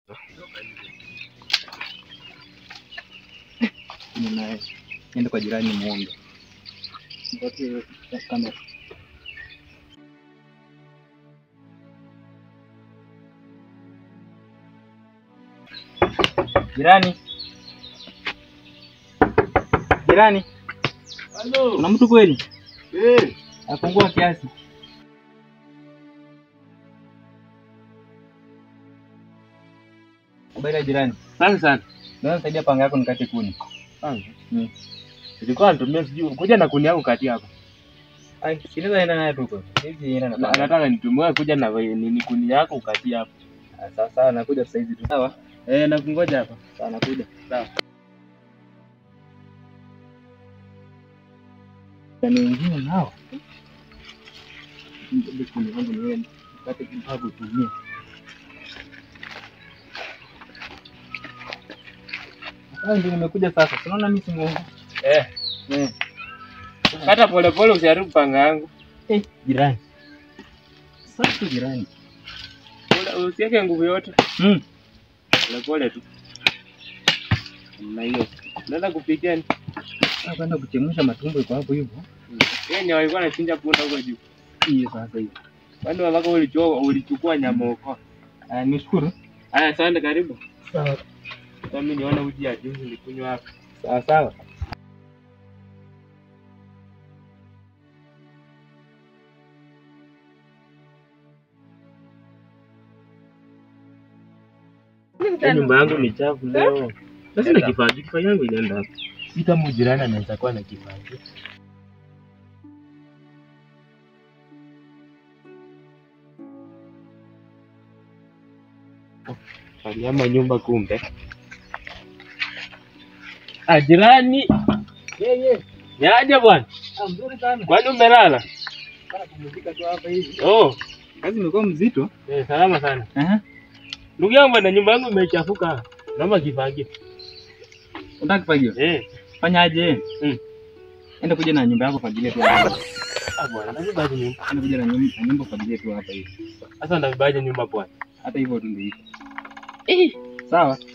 Ninaye. Niende kwa jirani muombe. Nipatie kamera. Jirani. Jirani, Halo. kuna mtu kweli? Eh, Afungua kiasi. Habari ya jirani. asante sana. Ndio nisaidia panga yako nikate kuni. Kwanza. Mm. Nilikuwa natumia sijui kuja na kuni yangu kati hapa. Ai, sinaweza enda naye tu kwa. Hizi enda na Na- panga. Nataka nitumie kuja na we- nini kuni yako ukati hapa. Ah, Sawa sawa, nakuja sasa hivi tu. Sawa. Eh, nakungoja hapa. Sawa, nakuja. Sawa. Yaani wengine nao. Ndio kuni yangu niwe nikate kidogo tumie. Sasa ndio nimekuja sasa. Unaona mimi si Mungu. Eh, Eh. kata pole pole usiharibu panga yangu. Eh, jirani. Sasa jirani. Pole- Usiweke nguvu yote. Mm. Pole pole tu. Na hiyo. Naenda kupikia ni. Sasa kwenda kuchemsha matumbo iko hapo hivyo. Yeye ni walikuwa anachinja punda huko juu. Hiyo sasa hiyo. Kwani wako ulichukua ulichukua nyama huko. Ah, nishukuru. Haya, asante karibu. Sawa. Sasa mimi niona uji ya juzi nilikunywa hapa. Sawa sawa. Hii nyumba yangu ni chafu leo. Sasa na kifaa kifaa yangu inaenda hapa. Si kama jirani anaweza kuwa na kifaa. Aliama nyumba kumbe. Ah, jirani. Yeye. Yaje bwana. Ah, mzuri sana. Kwani umelala? Bana kumzika tu hapa hivi. Oh, Kazi imekuwa mzito. eh, salama sana. Aha. Ndugu yangu bwana, nyumba yangu imechafuka. Naomba kifagio. Unataka kufagio? Eh. Fanyaje? Mm. Enda kuja na nyumba yako fagilia tu hapa. Ah bwana, navibaje nyumba? Enda kuja na nyumba, na nyumba fagilia tu hapa hivi. Sasa navibaje nyumba bwana? Hata hivyo tu ndio iko. Eh. Sawa.